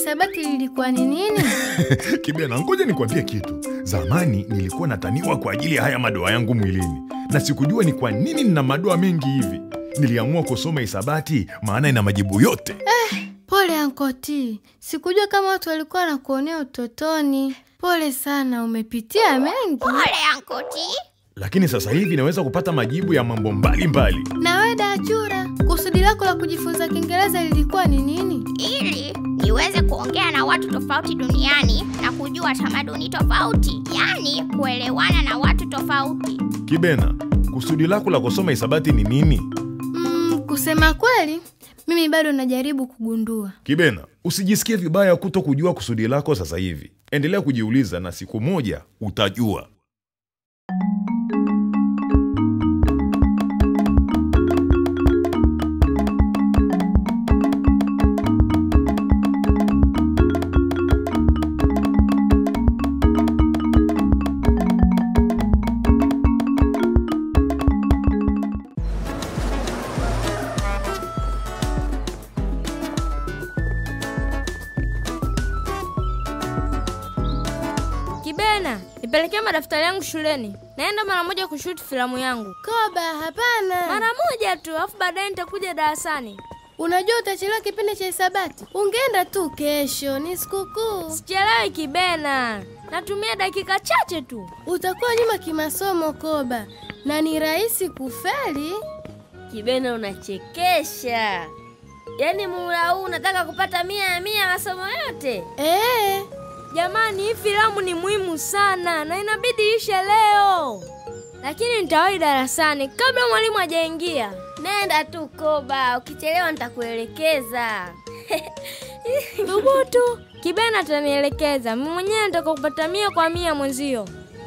hisabati lilikuwa ni nini? Kibena, ngoja nikwambie kitu. Zamani nilikuwa nataniwa kwa ajili ya haya madoa yangu mwilini, na sikujua ni kwa nini nina madoa mengi hivi. Niliamua kusoma hisabati, maana ina majibu yote. Pole Ankoti, sikujua kama watu walikuwa wanakuonea utotoni. Pole sana, umepitia mengi. Pole Ankoti. Lakini sasa hivi naweza kupata majibu ya mambo mbalimbali. Na wewe Dachura, kusudi lako la kujifunza Kiingereza lilikuwa ni nini? Ili niweze kuongea na watu tofauti duniani na kujua tamaduni tofauti, yaani kuelewana na watu tofauti. Kibena, kusudi lako la kusoma hisabati ni nini? Mm, kusema kweli, mimi bado najaribu kugundua. Kibena, usijisikie vibaya kuto kujua kusudi lako sasa hivi. Endelea kujiuliza na siku moja utajua. Kibena, nipelekee madaftari yangu shuleni. Naenda mara moja kushuti filamu yangu. Koba, hapana. Mara moja tu, alafu baadaye nitakuja darasani. Unajua utachelewa kipindi cha hisabati. Ungeenda tu kesho, ni sikukuu. Sichelewi Kibena, natumia dakika chache tu. Utakuwa nyuma kimasomo Koba, na ni rahisi kufeli. Kibena, unachekesha. Yaani muhula huu unataka kupata mia ya mia masomo yote? Eh, Jamani, hii filamu ni muhimu sana na inabidi ishe leo, lakini nitawahi darasani kabla mwalimu hajaingia. Nenda tu Koba, ukichelewa nitakuelekeza. Thubutu, Kibena atanielekeza. Mimi mwenyewe nitaka kupata mia kwa mia mwenzio.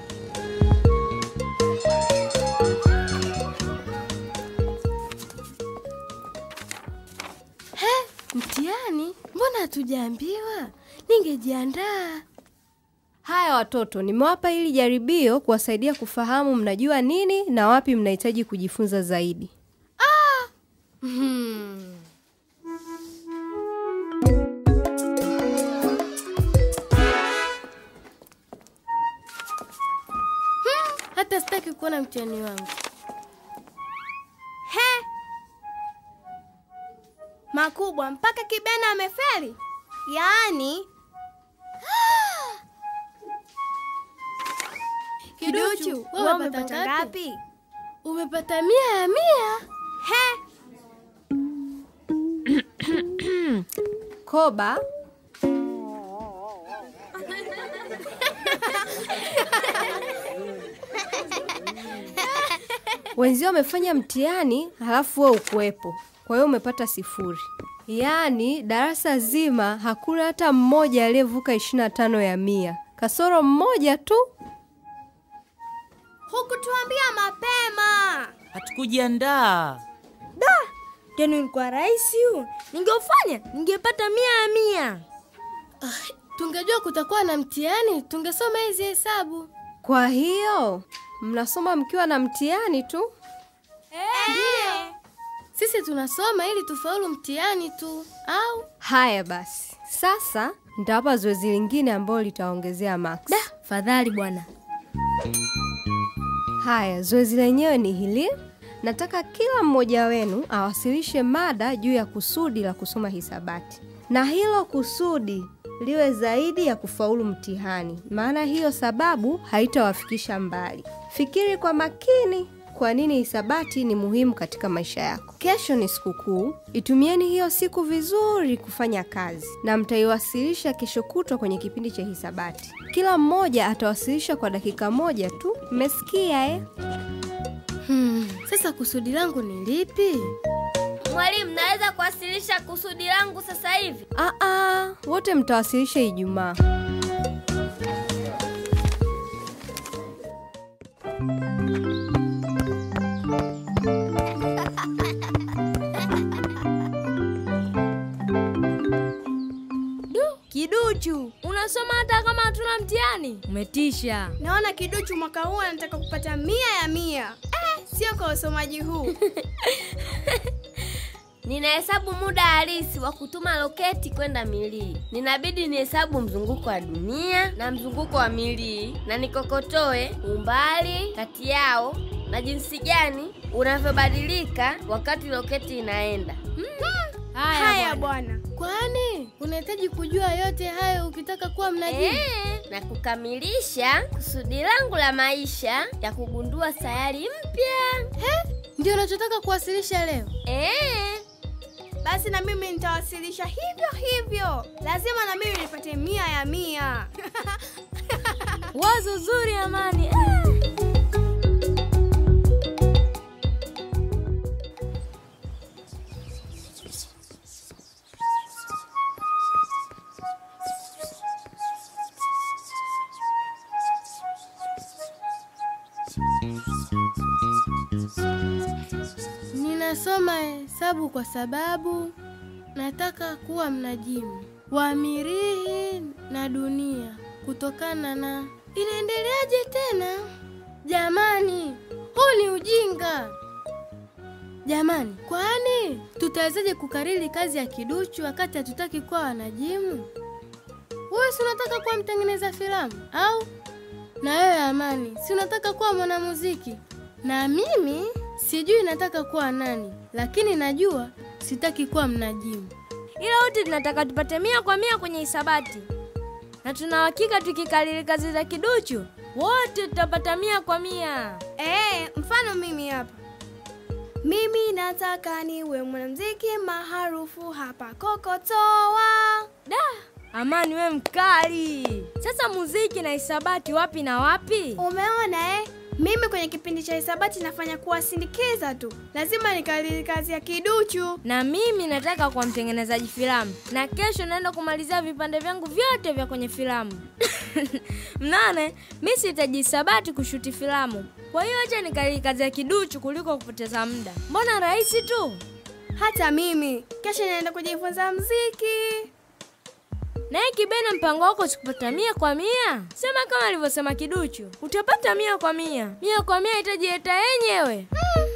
mtihani? Mbona hatujaambiwa? Ningejiandaa. Haya watoto, nimewapa hili jaribio kuwasaidia kufahamu mnajua nini na wapi mnahitaji kujifunza zaidi. Hata sitaki kuona mtihani wangu. makubwa mpaka Kibena amefeli. Yaani Kiduchu, wewe wewe umepata umepata ngapi? ngapi? Umepata mia ya mia. Koba, wenzio wamefanya mtihani halafu wewe ukuwepo, kwa hiyo umepata sifuri. Yaani darasa zima hakuna hata mmoja aliyevuka ishirini na tano ya mia, kasoro mmoja tu. Hukutuambia mapema. Hatukujiandaa. Tena ulikuwa rahisi huu, ningeufanya ningepata mia ya mia. Tungejua kutakuwa na mtihani, tungesoma hizi hesabu. Kwa hiyo mnasoma mkiwa na mtihani tu. Sisi tunasoma ili tufaulu mtihani tu, au Haya basi, sasa nitawapa zoezi lingine ambalo litaongezea max. Fadhali bwana. Haya, zoezi lenyewe ni hili. Nataka kila mmoja wenu awasilishe mada juu ya kusudi la kusoma hisabati, na hilo kusudi liwe zaidi ya kufaulu mtihani, maana hiyo sababu haitawafikisha mbali. Fikiri kwa makini kwa nini hisabati ni muhimu katika maisha yako. Kesho ni sikukuu, itumieni hiyo siku vizuri kufanya kazi, na mtaiwasilisha kesho kutwa kwenye kipindi cha hisabati. Kila mmoja atawasilisha kwa dakika moja tu. Mmesikia eh? hmm, sasa kusudi langu ni lipi? Mwalimu, naweza kuwasilisha kusudi langu sasa hivi? Aa, wote mtawasilisha Ijumaa. Kiduchu, unasoma hata kama hatuna mtihani? Umetisha. Naona Kiduchu mwaka huu anataka kupata mia ya mia. Eh, sio kwa usomaji huu. Ninahesabu muda halisi wa kutuma roketi kwenda milii. Ninabidi nihesabu mzunguko wa dunia na mzunguko wa milii, na nikokotoe umbali kati yao na jinsi gani unavyobadilika wakati roketi inaenda. Haya bwana. Kwani unahitaji kujua yote hayo ukitaka kuwa mnajimu? Eh, na kukamilisha kusudi langu la maisha ya kugundua sayari mpya. Ndio unachotaka kuwasilisha leo? Eh, Basi na mimi nitawasilisha hivyo hivyo. Lazima na mimi nipate mia ya mia. Wazo zuri Amani. Ah. Ninasoma hesabu kwa sababu nataka kuwa mnajimu wa mirihi na dunia kutokana na inaendeleaje tena? Jamani, huu ni ujinga. Jamani, kwani tutawezaje kukariri kazi ya kiduchu wakati hatutaki kuwa wanajimu? Wewe si unataka kuwa mtengeneza filamu au? Na wewe Amani, si unataka kuwa mwanamuziki? Na mimi sijui nataka kuwa nani, lakini najua sitaki kuwa mnajimu. Ila wote tunataka tupate mia kwa mia kwenye hisabati, na tuna hakika tukikariri kazi za kiduchu wote tutapata mia kwa mia. Eh, mfano mimi hapa. Mimi nataka niwe mwanamuziki maarufu hapa Kokotoa. Da, Amani we mkali. Sasa muziki na hisabati wapi na wapi? Umeona eh? Mimi kwenye kipindi cha hisabati nafanya kuwasindikiza tu. Lazima nikariri kazi ya kiduchu. Na mimi nataka kuwa mtengenezaji filamu, na kesho naenda kumalizia vipande vyangu vyote vya kwenye filamu. Mnane, mi sihitaji hisabati kushuti filamu, kwa hiyo acha nikariri kazi ya kiduchu kuliko kupoteza muda. Mbona rahisi tu? Hata mimi kesho naenda kujifunza mziki. Naye Kibena, mpango wako sikupata mia kwa mia? Sema kama alivyosema Kiduchu, utapata mia kwa mia. Mia kwa mia itajileta yenyewe.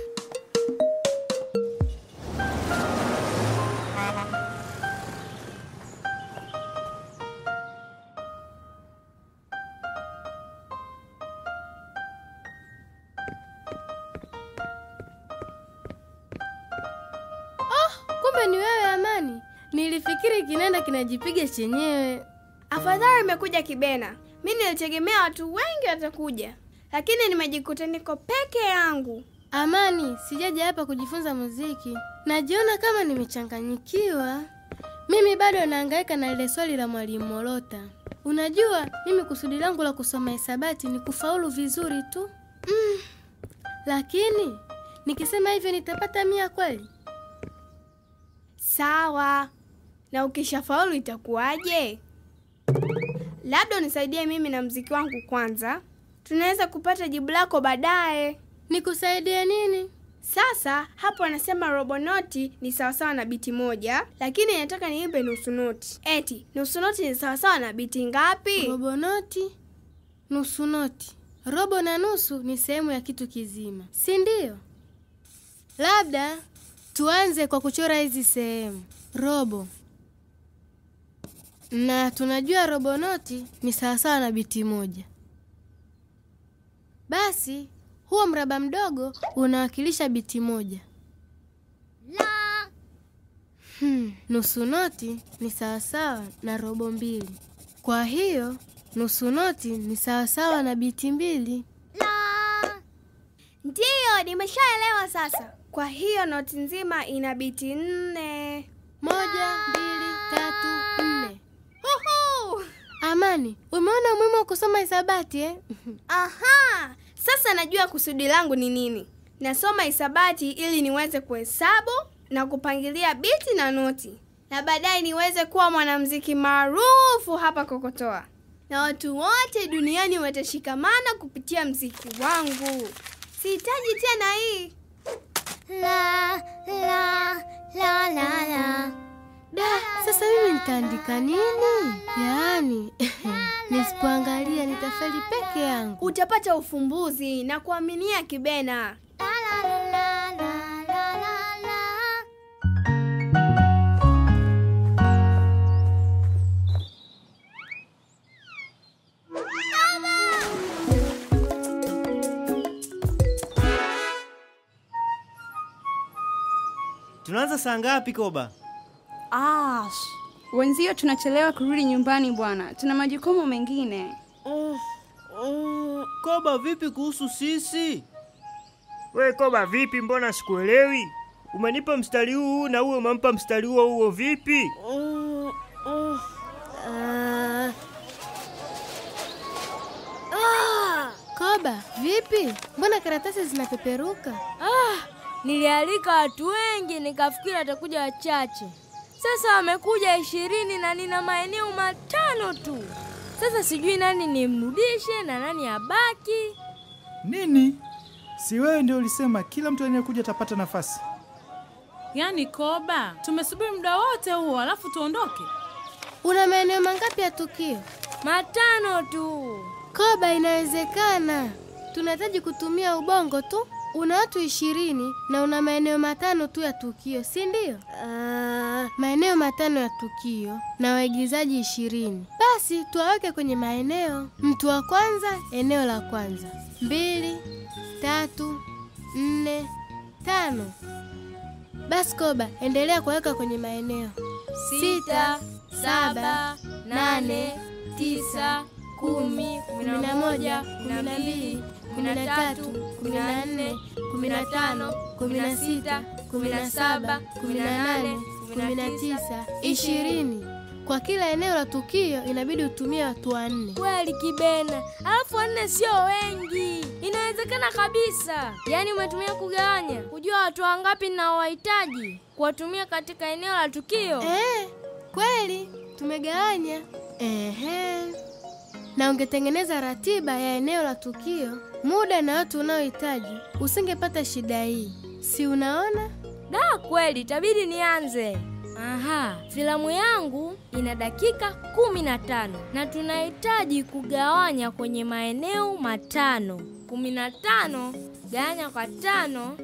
Kumbe ni wewe Amani. Nilifikiri kinaenda kinajipiga chenyewe. Afadhali imekuja Kibena. Mi nilitegemea watu wengi watakuja, lakini nimejikuta niko peke yangu. Amani, sijaja hapa kujifunza muziki. Najiona kama nimechanganyikiwa. Mimi bado nahangaika na lile swali la mwalimu Molota. Unajua, mimi kusudi langu la kusoma hisabati ni kufaulu vizuri tu. Mm. Lakini nikisema hivyo nitapata mia kweli? Sawa, na ukishafaulu itakuwaje? Labda unisaidie mimi na mziki wangu kwanza, tunaweza kupata jibu lako baadaye. Nikusaidie nini? Sasa hapo anasema robo noti ni sawasawa na biti moja, lakini nataka niimbe nusu noti. Eti nusu noti ni sawasawa na biti ngapi? Robo noti, nusu noti. Robo na nusu ni sehemu ya kitu kizima, si ndio? Labda tuanze kwa kuchora hizi sehemu. Robo, na tunajua robo noti ni sawasawa na biti moja. Basi huo mraba mdogo unawakilisha biti moja. Hmm, nusu noti ni sawasawa na robo mbili. Kwa hiyo nusu noti ni sawasawa na biti mbili. Ndiyo, nimeshaelewa sasa. Kwa hiyo noti nzima ina biti nne. Moja, mbili, tatu, nne. Uhu! Amani, umeona umuhimu wa kusoma hisabati eh? Aha, sasa najua kusudi langu ni nini. Nasoma hisabati ili niweze kuhesabu na kupangilia biti na noti, na baadaye niweze kuwa mwanamuziki maarufu hapa Kokotoa, na watu wote duniani watashikamana kupitia mziki wangu. Sihitaji tena hii La la la la la. Da, sasa mimi nitaandika nini? Yaani nisipoangalia nitafeli peke yangu. utapata ufumbuzi na kuaminia Kibena. La la la la la la la la. tunaanza saa ngapi Koba? Ash, wenzio tunachelewa kurudi nyumbani bwana, tuna majukumu mengine. Mm, mm, Koba, vipi kuhusu sisi? We Koba, vipi? Mbona sikuelewi? Umenipa mstari huu na uwe umempa mstari huo huo, vipi? Mm, mm, ah, Koba, vipi? Mbona karatasi zinapeperuka? Ah, nilialika watu wengi nikafikiri watakuja wachache. Sasa wamekuja ishirini na nina maeneo matano tu. Sasa sijui nani nimrudishe na nani abaki. Nini? Si wewe ndio ulisema kila mtu anayekuja atapata nafasi? Yaani Koba, tumesubiri muda wote huo alafu tuondoke? Una maeneo mangapi ya tukio? Matano tu. Koba, inawezekana. Tunahitaji kutumia ubongo tu. Una watu ishirini na una maeneo matano tu ya tukio, si ndio? Uh, maeneo matano ya tukio na waigizaji ishirini. Basi tuwaweke kwenye maeneo. Mtu wa kwanza, eneo la kwanza. Mbili, tatu, nne, tano. Basi Koba, endelea kuweka kwenye maeneo. Sita, saba, nane, tisa, kumi, kumi na moja, kumi na mbili, kumi na tatu, kumi na nne, kumi na tano, kumi na sita, kumi na saba, kumi na nane, kumi na tisa, ishirini. Kwa kila eneo la tukio inabidi utumie watu wanne. Kweli Kibena, alafu wanne sio wengi, inawezekana kabisa. Yaani umetumia kugawanya, kujua watu wangapi ninaowahitaji kuwatumia katika eneo la tukio. Eh, kweli tumegawanya. Ehe. Na ungetengeneza ratiba ya eneo la tukio, muda na watu unaohitaji, usingepata shida hii, si unaona? Da, kweli itabidi nianze. Aha, filamu yangu ina dakika kumi na tano na tunahitaji kugawanya kwenye maeneo matano. kumi na tano gawanya kwa tano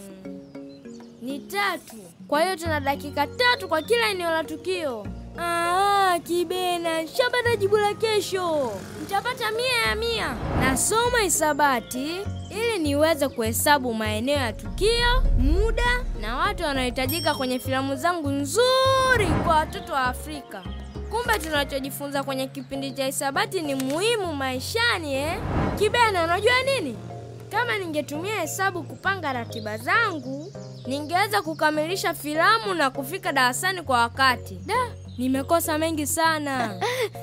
mm, ni tatu. Kwa hiyo tuna dakika tatu kwa kila eneo la tukio. Ah, Kibena, nishapata jibu la kesho. Nitapata mia ya mia. Nasoma hisabati ili niweze kuhesabu maeneo ya tukio, muda na watu wanaohitajika kwenye filamu zangu nzuri kwa watoto wa Afrika. Kumbe tunachojifunza kwenye kipindi cha hisabati ni muhimu maishani eh? Kibena, unajua nini? Kama ningetumia hesabu kupanga ratiba zangu, ningeweza kukamilisha filamu na kufika darasani kwa wakati. Da, nimekosa mengi sana.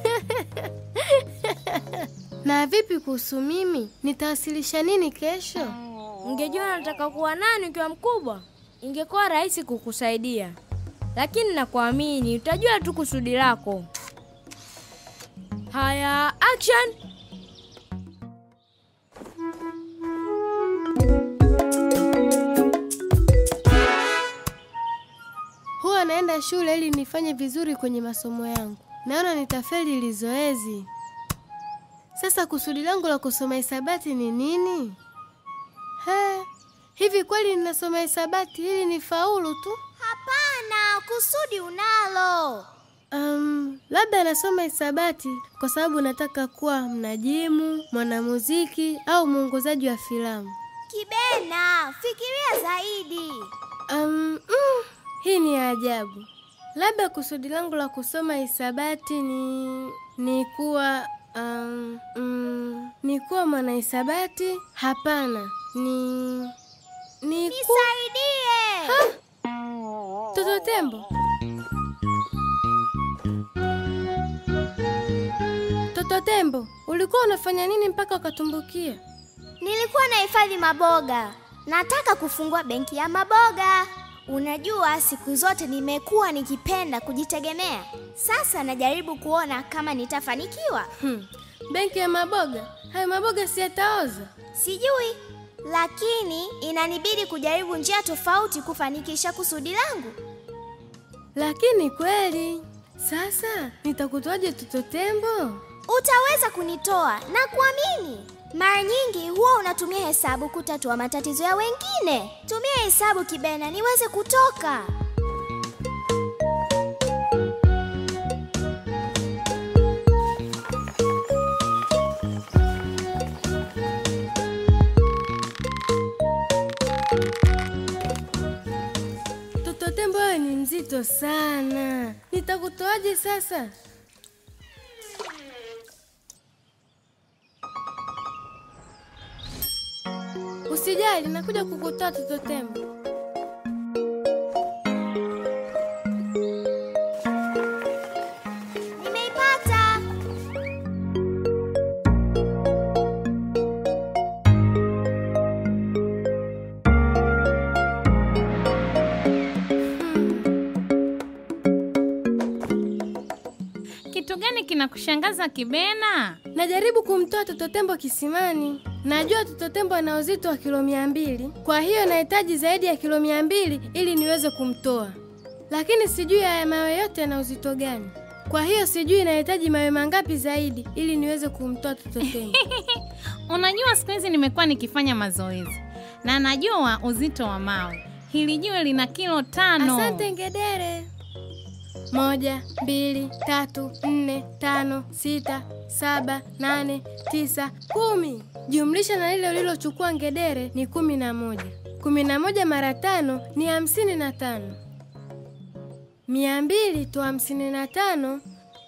Na vipi kuhusu mimi? Nitawasilisha nini kesho? Ungejua nataka kuwa nani ukiwa mkubwa, ingekuwa rahisi kukusaidia, lakini nakuamini utajua tu kusudi lako. Haya, action! Huwa naenda shule ili nifanye vizuri kwenye masomo yangu. Naona nitafeli hili zoezi. Sasa kusudi langu la kusoma hisabati ni nini? He, hivi kweli ninasoma hisabati ili nifaulu tu? Hapana, kusudi unalo. Um, labda nasoma hisabati kwa sababu nataka kuwa mnajimu, mwanamuziki au mwongozaji wa filamu. Kibena, fikiria zaidi. Um, mm, hii ni ajabu. Labda kusudi langu la kusoma hisabati ni ni kuwa um, mm, ni kuwa mwanahisabati? Hapana, ni ni ku... Nisaidie. Ha? Toto Tembo. Toto Tembo, ulikuwa unafanya nini mpaka ukatumbukia? Nilikuwa nahifadhi maboga. Nataka kufungua benki ya maboga. Unajua, siku zote nimekuwa nikipenda kujitegemea. Sasa najaribu kuona kama nitafanikiwa. Hmm. Benki ya maboga? Hayo maboga si yataoza? Sijui, lakini inanibidi kujaribu njia tofauti kufanikisha kusudi langu. Lakini kweli, sasa nitakutoaje Toto Tembo? Utaweza kunitoa na kuamini. Mara nyingi huwa unatumia hesabu kutatua matatizo ya wengine. Tumia hesabu Kibena, niweze kutoka. Toto uzito sana. Nitakutoaje sasa? Usijali, nakuja kukutoa Toto Tembo. Nimeipata. Kitu gani kinakushangaza Kibena? Najaribu kumtoa Toto Tembo kisimani. Najua Toto Tembo ana uzito wa kilo mia mbili, kwa hiyo nahitaji zaidi ya kilo mia mbili ili niweze kumtoa, lakini sijui haya mawe yote yana uzito gani. Kwa hiyo sijui nahitaji mawe mangapi zaidi ili niweze kumtoa Toto Tembo. Unajua siku hizi nimekuwa nikifanya mazoezi na najua uzito wa mawe. Hili jiwe lina kilo tano. Asante ngedere. Moja, mbili, tatu, nne, tano, sita, saba, nane, tisa, kumi. Jumlisha na lile ulilochukua ngedere ni kumi na moja. Kumi na moja mara tano ni hamsini na tano. Mia mbili tu hamsini na tano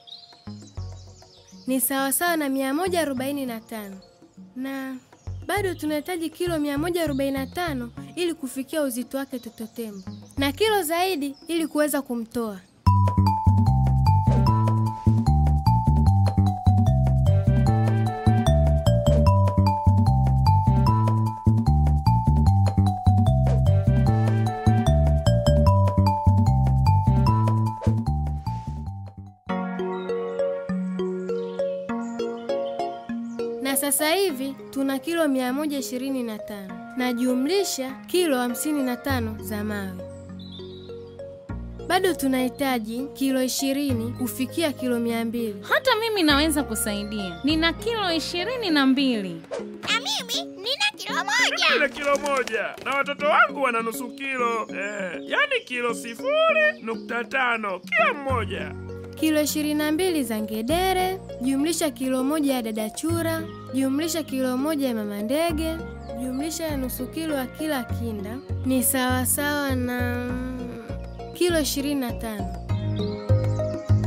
ni sawasawa na mia moja arobaini na tano na bado tunahitaji kilo 145 ili kufikia uzito wake Toto Tembo, na kilo zaidi ili kuweza kumtoa. na sasa hivi tuna kilo 125 na jumlisha kilo 55 za mawe. Bado tunahitaji kilo 20 kufikia kilo 200. Hata mimi naweza kusaidia, nina kilo ishirini na mbili. Na mimi nina kilo Ile kilo moja na watoto wangu wana nusu kilo eh, yani kilo sifuri nukta tano kila mmoja. Kilo 22 za ngedere, jumlisha kilo moja ya dadachura, jumlisha kilo moja ya mama ndege, jumlisha ya nusu kilo ya kila kinda ni sawasawa na mm, kilo 25.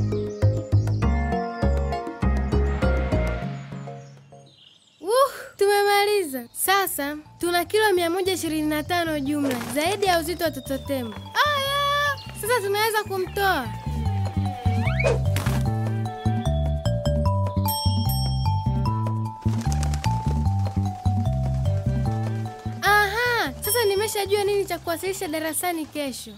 Wuh, tumemaliza. Sasa tuna kilo 125 jumla, zaidi ya uzito wa Toto Tembo. Aya, sasa tunaweza kumtoa. Aha, sasa nimeshajua nini cha kuwasilisha darasani kesho.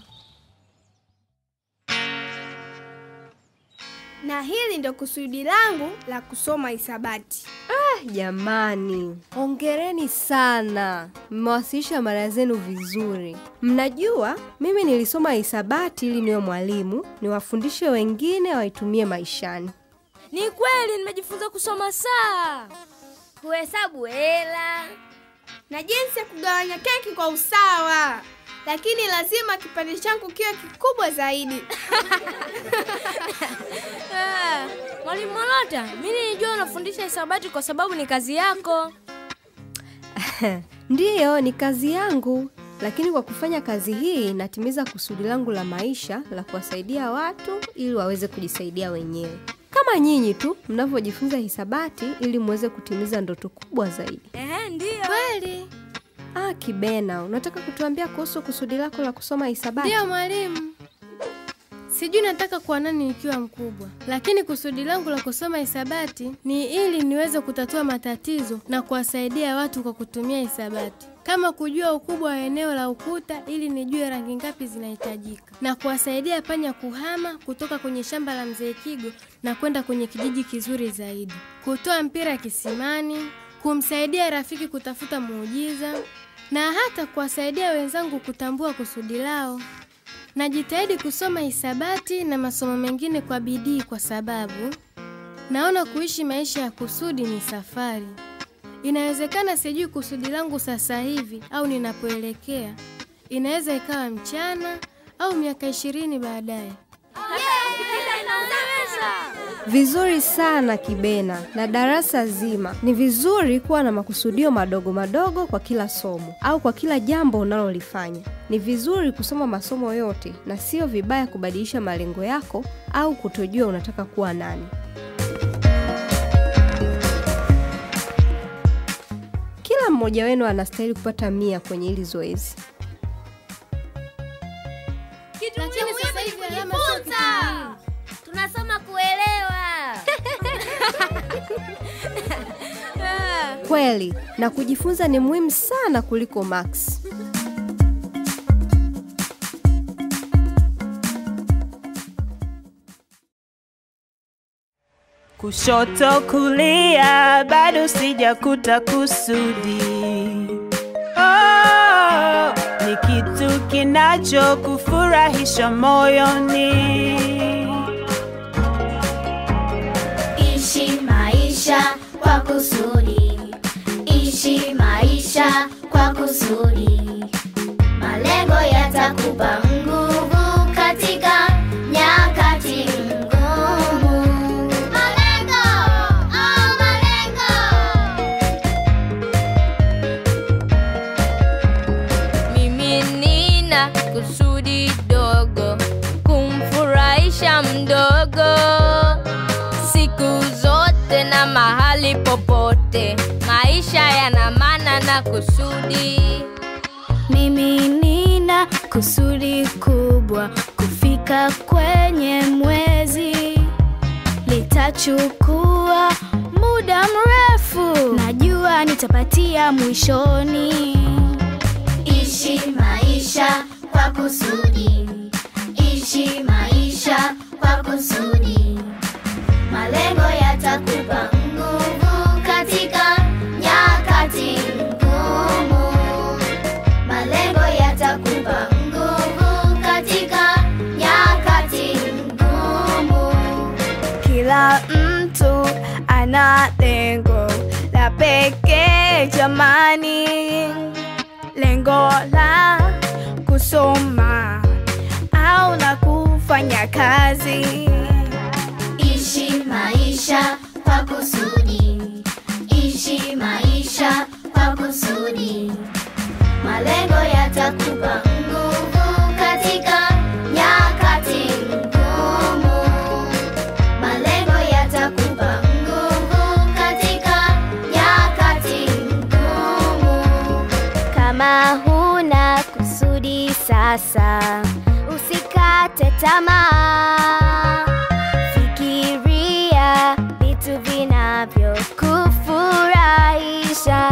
Na hili ndo kusudi langu la kusoma hisabati. Ah, jamani, hongereni sana, mmewasilisha mada zenu vizuri. Mnajua mimi nilisoma hisabati ili niwe mwalimu, niwafundishe wengine waitumie maishani. Ni kweli nimejifunza kusoma saa, kuhesabu hela na jinsi ya kugawanya keki kwa usawa, lakini lazima kipande changu kiwe kikubwa zaidi. Ah, Mwalimu Molota, mimi nilijua unafundisha hisabati kwa sababu ni kazi yako. Ndiyo, ni kazi yangu, lakini kwa kufanya kazi hii natimiza kusudi langu la maisha la kuwasaidia watu ili waweze kujisaidia wenyewe, kama nyinyi tu mnavyojifunza hisabati ili muweze kutimiza ndoto kubwa zaidi. Eh, ndiyo. Kweli? Ah, Kibena, unataka kutuambia kuhusu kusudi lako la kusoma hisabati? Ndiyo mwalimu. Sijui nataka kuwa nani nikiwa mkubwa, lakini kusudi langu la kusoma hisabati ni ili niweze kutatua matatizo na kuwasaidia watu kwa kutumia hisabati, kama kujua ukubwa wa eneo la ukuta ili nijue rangi ngapi zinahitajika, na kuwasaidia panya kuhama kutoka kwenye shamba la mzee Kigo na kwenda kwenye kijiji kizuri zaidi, kutoa mpira kisimani, kumsaidia rafiki kutafuta muujiza, na hata kuwasaidia wenzangu kutambua kusudi lao. Najitahidi kusoma hisabati na masomo mengine kwa bidii kwa sababu naona kuishi maisha ya kusudi ni safari. Inawezekana sijui kusudi langu sasa hivi au ninapoelekea. Inaweza ikawa mchana au miaka ishirini baadaye. Yeah, Vizuri sana Kibena na darasa zima. Ni vizuri kuwa na makusudio madogo madogo kwa kila somo au kwa kila jambo unalolifanya. Ni vizuri kusoma masomo yote na sio vibaya kubadilisha malengo yako au kutojua unataka kuwa nani. Kila mmoja wenu anastahili kupata mia kwenye hili zoezi. Lakini sasa hivi alama sio kitu muhimu. tunasoma kuelewa Kweli, na kujifunza ni muhimu sana kuliko max. kushoto kulia bado sijakuta kusudi oh, ni kitu kinachokufurahisha moyoni Ishi maisha kwa kusudi, ishi maisha kwa kusudi. Malengo yatakupa nguvu katika nyakati ngumu. Malengo, oh, malengo. Mimi nina kusudi dogo kumfurahisha mdogo siku zote na mahali popote. Maisha yana maana na kusudi. Mimi nina kusudi kubwa kufika kwenye mwezi, litachukua muda mrefu, najua nitapatia mwishoni. Ishi maisha kwa kusudi, ishi maisha kwa kusudi. Malengo yatakupa nguvu katika nyakati ngumu. Malengo yatakupa nguvu katika nyakati ngumu. Kila mtu ana lengo la pekee jamani, lengo la kusoma au la kufanya kazi. Ishi maisha kwa kusudi, ishi maisha kwa kusudi. Malengo yatakupa nguvu katika nyakati ngumu. Malengo yatakupa nguvu katika nyakati ngumu. Kama huna kusudi sasa, usikate tamaa. Fikiria vitu vinavyokufurahisha.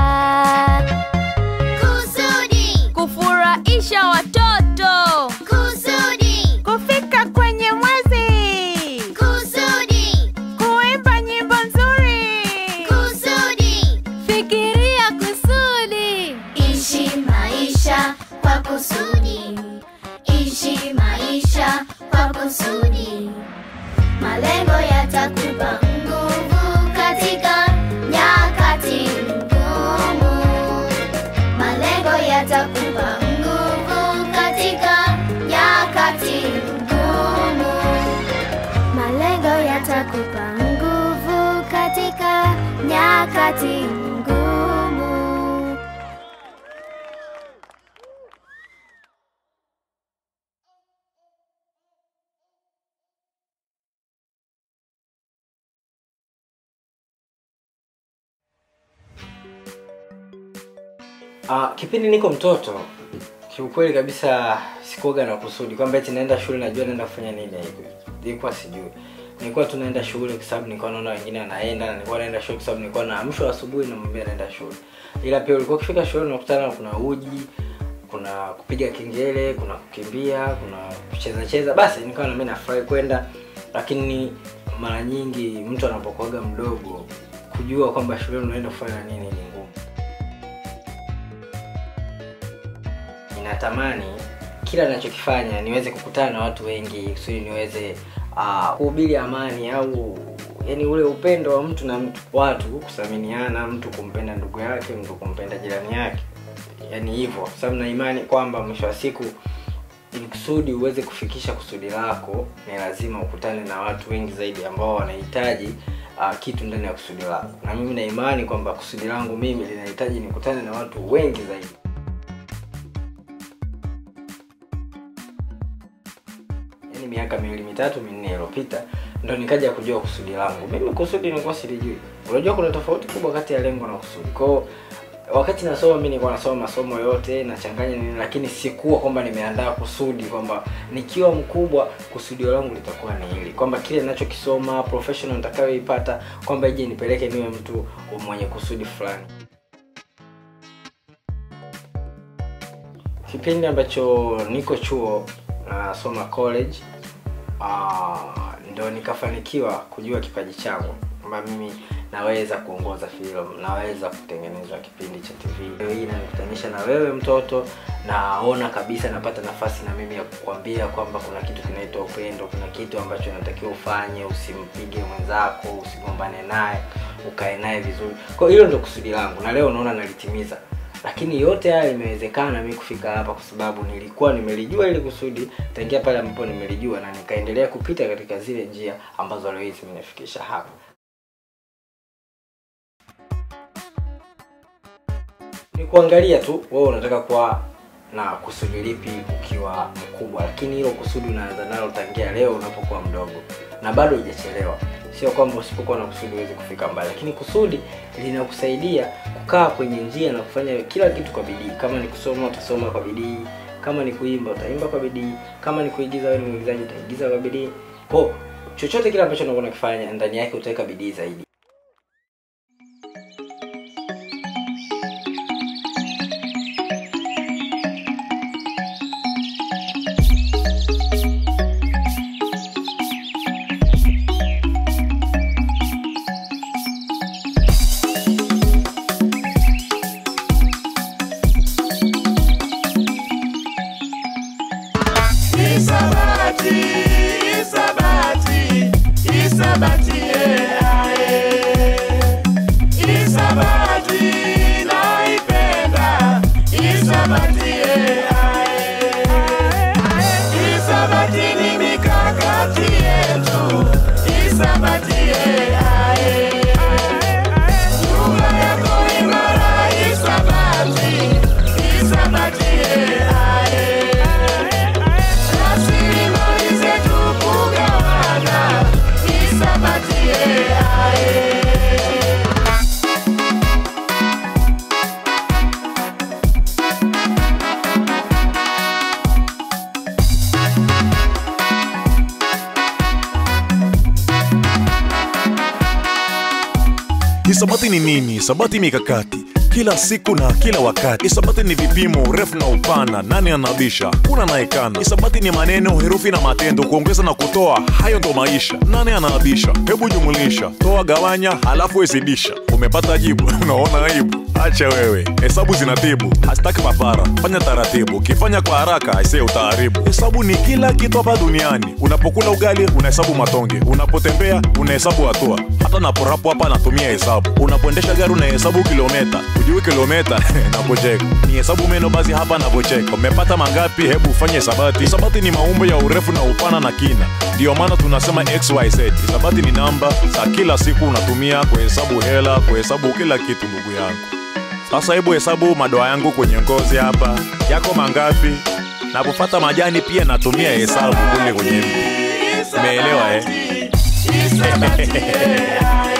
Kusudi, Kufurahisha watoto. kusudi, kufika kwenye mwezi kusudi, kuimba nyimbo nzuri kusudi. Fikiria kusudi. Ishi maisha kwa kusudi, ishi maisha kwa kusudi. Malengo yatakupa nguvu katika nyakati ngumu. Malengo yatakupa nguvu katika nyakati ngumu. Malengo yatakupa nguvu katika nyakati ngumu. Ah, kipindi niko mtoto kiukweli kabisa sikuoga na kusudi kwamba eti naenda shule najua naenda kufanya nini hivi nilikuwa sijui nilikuwa tu naenda shule kwa sababu nilikuwa naona wengine wanaenda na nilikuwa naenda shule kwa sababu nilikuwa naamshwa asubuhi na mwambia naenda shule ila pia ulikuwa ukifika shule unakutana na kuna uji kuna kupiga kengele kuna kukimbia kuna kucheza cheza basi nikawa na mimi nafurahi kwenda lakini mara nyingi mtu anapokuaga mdogo kujua kwamba shule unaenda kufanya nini ni ngumu ninatamani kila ninachokifanya niweze kukutana na watu wengi kusudi niweze uh, kuhubiri amani au yani ule upendo wa mtu na mtu watu kuthaminiana mtu kumpenda ndugu yake mtu kumpenda jirani yake yani hivyo kwa sababu na imani kwamba mwisho wa siku ili kusudi uweze kufikisha kusudi lako ni lazima ukutane na watu wengi zaidi ambao wanahitaji uh, kitu ndani ya kusudi lako na mimi na imani kwamba kusudi langu mimi linahitaji nikutane na watu wengi zaidi yaani miaka miwili mitatu minne iliyopita ndo nikaja kujua kusudi langu mimi kusudi nilikuwa silijui unajua kuna tofauti kubwa kati ya lengo na kusudi kwao wakati nasoma mi nilikuwa nasoma masomo yote nachanganya nini lakini sikuwa kwamba nimeandaa kusudi kwamba nikiwa mkubwa kusudio langu litakuwa ni hili kwamba kile ninachokisoma professional nitakayoipata kwamba ije nipeleke niwe mtu mwenye kusudi fulani kipindi ambacho niko chuo nasoma college uh, ndo nikafanikiwa kujua kipaji changu kwamba mimi naweza kuongoza filamu naweza kutengeneza kipindi cha tv leo hii inanikutanisha na wewe mtoto naona kabisa napata nafasi na mimi ya kukwambia kwamba kuna kitu kinaitwa upendo kuna kitu ambacho unatakiwa ufanye usimpige mwenzako usigombane naye ukae naye vizuri kwa hiyo hilo ndo kusudi langu na leo unaona nalitimiza lakini yote haya imewezekana mi kufika hapa kwa sababu nilikuwa nimelijua ili kusudi tangia pale ambapo nimelijua na nikaendelea kupita katika zile njia ambazo leo hii zimenifikisha hapa ni kuangalia tu wewe unataka kuwa na kusudi lipi ukiwa mkubwa lakini hilo kusudi unaanza nalo tangia leo unapokuwa mdogo na bado hujachelewa sio kwamba usipokuwa na kusudi huwezi kufika mbali lakini kusudi linakusaidia kukaa kwenye njia na kufanya kila kitu kwa bidii kama ni kusoma utasoma kwa bidii kama ni kuimba utaimba kwa bidii kama ni kuigiza wewe ni mwigizaji utaigiza kwa bidii ko chochote kile ambacho unakuwa unakifanya ndani yake utaweka bidii zaidi Isabati, Isabati, Isabati, yeah, yeah. Isabati, naipenda, Isabati, yeah, yeah. Isabati ni mikakati yetu, Isabati, yeah, yeah. Lugha yako imara, Isabati, Isabati, yeah, yeah. Rasilimali zetu kugawana, Isabati, yeah, yeah. Hisabati ni nini? Hisabati mikakati kila siku na kila wakati. Hisabati ni vipimo, urefu na upana, nani anabisha, kuna naekana. Hisabati ni maneno, herufi na matendo, kuongeza na kutoa, hayo ndo maisha. Nani anaabisha? Hebu jumulisha, toa, gawanya, halafu hesibisha. Umepata jibu? Unaona aibu? Acha wewe, hesabu zinatibu, hasitaki papara. Fanya taratibu, ukifanya kwa haraka aisee utaharibu. Hesabu ni kila kitu hapa duniani. Unapokula ugali unahesabu matonge, unapotembea unahesabu hatua, hata naporapo hapa natumia hesabu. Unapoendesha gari unahesabu kilometa, ujui kilometa napocheka ni hesabu meno, basi hapa napocheka. Umepata mangapi? Hebu ufanye hisabati. Hisabati ni maumbo ya urefu na upana na kina, ndiyo maana tunasema xyz. Hisabati ni namba za kila siku unatumia kuhesabu hela, kuhesabu kila kitu, ndugu yangu. Sasa hebu hesabu madoa yangu kwenye ngozi hapa, yako mangapi? Napopata majani pia natumia hesabu kule kwenye mti. Umeelewa eh? Isabati, yeah,